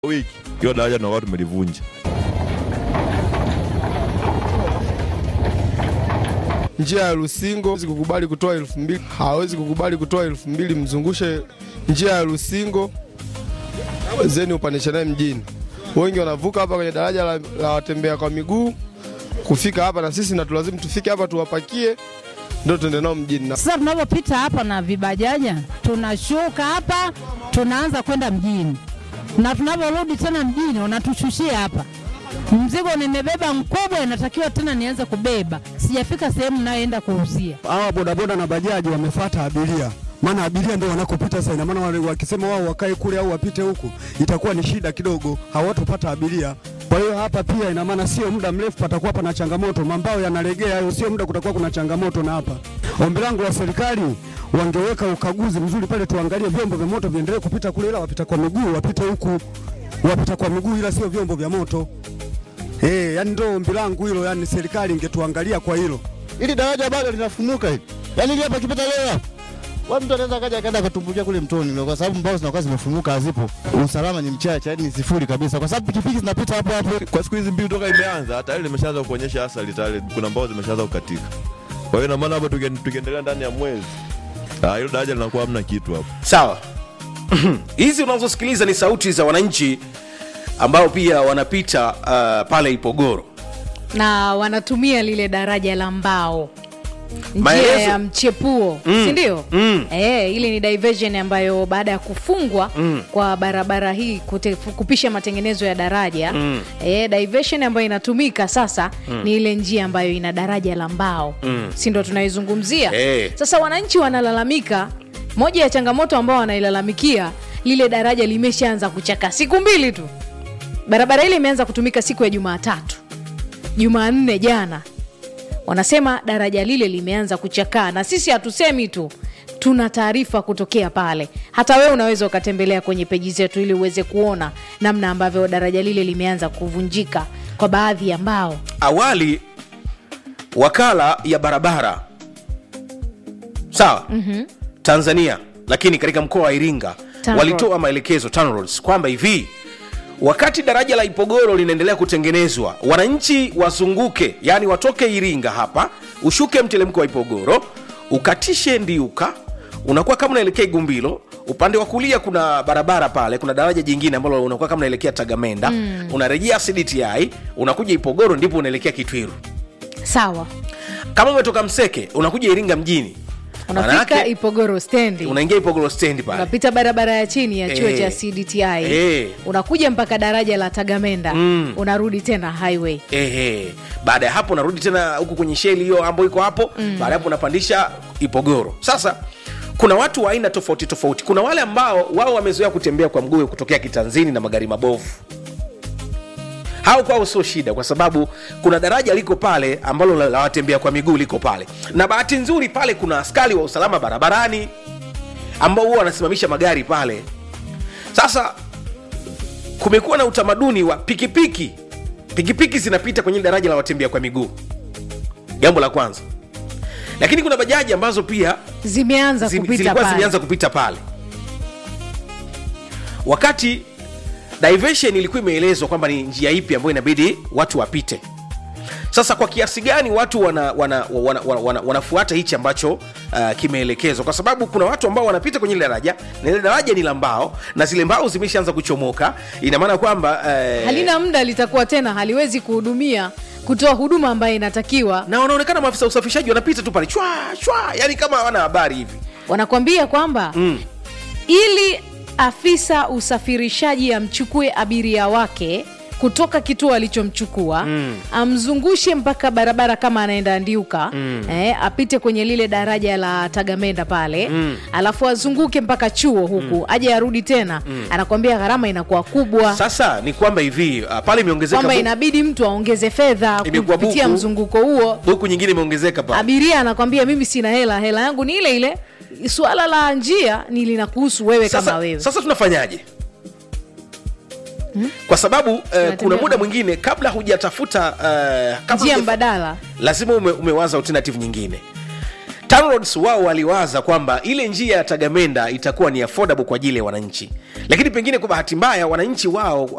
wiki hiyo daraja tunakuwa tumelivunja. njia ya Lusingo hawezi kukubali kutoa elfu mbili hawezi kukubali kutoa elfu mbili mzungushe njia ya Lusingo zeni upandishe naye mjini. Wengi wanavuka hapa kwenye daraja la, la watembea kwa miguu kufika hapa, na sisi natulazimu tufike hapa tuwapakie, ndio tuende nao mjini na Sasa tunavyopita hapa na vibajaja, tunashuka hapa tunaanza kwenda mjini, na tunavyorudi tena mjini wanatushushia hapa. Mzigo nimebeba mkubwa, inatakiwa tena nianze kubeba, sijafika sehemu nayoenda kuuzia. hawa bodaboda na bajaji wamefuata abiria, maana abiria ndio wanakopita sasa. Ina maana wale wakisema wao wakae kule au wapite huku, itakuwa ni shida kidogo, hawatopata abiria. Kwa hiyo hapa pia ina maana sio muda mrefu patakuwa pana changamoto, mambao yanalegea hayo, sio muda kutakuwa kuna changamoto. Na hapa ombi langu la serikali wangeweka ukaguzi mzuri pale, tuangalie vyombo vya moto viendelee kupita kule, ila wapita kwa miguu wapite huku, wapita kwa miguu, ila sio vyombo vya moto. Eh, yani ndio ombi langu hilo, yani serikali ingetuangalia kwa hilo. ili daraja bado linafunuka hili. Yaani hili hapa kipita leo hapa. Wa mtu anaweza kaja akaenda akatumbukia kule mtoni leo kwa sababu mbao zinakuwa zimefunuka hazipo. Usalama ni mchache, yaani ni sifuri kabisa kwa sababu pikipiki zinapita hapo hapo. Kwa siku hizi mbili toka imeanza tayari limeshaanza kuonyesha athari tayari, kuna mbao zimeshaanza kukatika. Kwa hiyo ina maana hapo tuki- tukiendelea ndani ya mwezi ah, hilo daraja linakuwa hamna kitu hapo. sawa hizi unazosikiliza ni sauti za wananchi ambao pia wanapita uh, pale ipogoro na wanatumia lile daraja la mbao njia Maelezo- ya mchepuo Mm, si ndio mm. Eh, ili ni diversion ambayo baada ya kufungwa Mm. kwa barabara hii kute, kupisha matengenezo ya daraja Mm. eh, diversion ambayo inatumika sasa ni ile njia ambayo ina daraja la mbao Mm. si ndo tunaizungumzia Eh. sasa wananchi wanalalamika moja ya changamoto ambao wanailalamikia lile daraja limeshaanza kuchaka siku mbili tu barabara ile imeanza kutumika siku ya jumatatu jumanne jana wanasema daraja lile limeanza kuchakaa na sisi hatusemi tu tuna taarifa kutokea pale hata wewe unaweza ukatembelea kwenye peji zetu ili uweze kuona namna ambavyo daraja lile limeanza kuvunjika kwa baadhi ya mbao awali wakala ya barabara sawa mm-hmm. tanzania lakini katika mkoa wa iringa TANROADS. walitoa maelekezo TANROADS, kwamba hivi wakati daraja la ipogoro linaendelea kutengenezwa wananchi wazunguke yani watoke iringa hapa ushuke mtelemko wa ipogoro ukatishe ndiuka unakuwa kama unaelekea igumbilo upande wa kulia kuna barabara pale kuna daraja jingine ambalo unakuwa kama unaelekea tagamenda mm. unarejea cdti unakuja ipogoro ndipo unaelekea kitwiru sawa kama umetoka mseke unakuja iringa mjini unafika Manake, ipogoro stendi unaingia ipogoro stendi pale unapita barabara ya chini ya chuo Eh. cha cdti Eh. unakuja mpaka daraja la tagamenda Mm. unarudi tena highway Ehe. baada ya hapo unarudi tena huku kwenye sheli hiyo ambayo iko hapo mm. baada ya hapo unapandisha ipogoro sasa kuna watu wa aina tofauti tofauti kuna wale ambao wao wamezoea kutembea kwa mguu kutokea kitanzini na magari mabovu hao kwao sio shida kwa sababu kuna daraja liko pale ambalo la la watembea kwa miguu liko pale na bahati nzuri pale kuna askari wa usalama barabarani ambao huwa wanasimamisha magari pale sasa kumekuwa na utamaduni wa pikipiki pikipiki zinapita kwenye daraja la watembea kwa miguu jambo la kwanza lakini kuna bajaji ambazo pia zimeanza zi- kupita zilikuwa pale zimeanza kupita pale wakati diversion ilikuwa imeelezwa kwamba ni njia ipi ambayo inabidi watu wapite sasa kwa kiasi gani watu wanafuata wana, wana, wana, wana, wanafuata hichi ambacho uh, kimeelekezwa kwa sababu kuna watu ambao wanapita kwenye ile daraja na ile daraja ni la mbao na zile mbao zimeshaanza kuchomoka ina maana kwamba eh, halina muda litakuwa tena haliwezi kuhudumia kutoa huduma ambayo inatakiwa na wanaonekana maafisa usafishaji wanapita tu pale chwa chwa yani kama hawana habari hivi wanakwambia kwamba mm. ili afisa usafirishaji amchukue abiria wake kutoka kituo alichomchukua mm. amzungushe mpaka barabara kama anaenda ndiuka mm. eh, apite kwenye lile daraja la tagamenda pale mm. alafu azunguke mpaka chuo huku mm. aje arudi tena mm. anakwambia gharama inakuwa kubwa sasa ni kwamba hivi uh, pale imeongezeka kwamba bu- inabidi mtu aongeze fedha Imekuwa kupitia buku. mzunguko huo buku nyingine imeongezeka pale abiria anakwambia mimi sina hela hela yangu ni ile ile suala la njia ni linakuhusu wewe sasa, kama wewe sasa tunafanyaje kwa sababu uh, kuna Tunatembea muda kwa- mwingine kabla hujatafuta uh, kabla njia huja- mbadala lazima ume, umewaza alternative nyingine TANROADS wao waliwaza kwamba ile njia ya tagamenda itakuwa ni affordable kwa ajili ya wananchi lakini pengine kwa bahati mbaya wananchi wao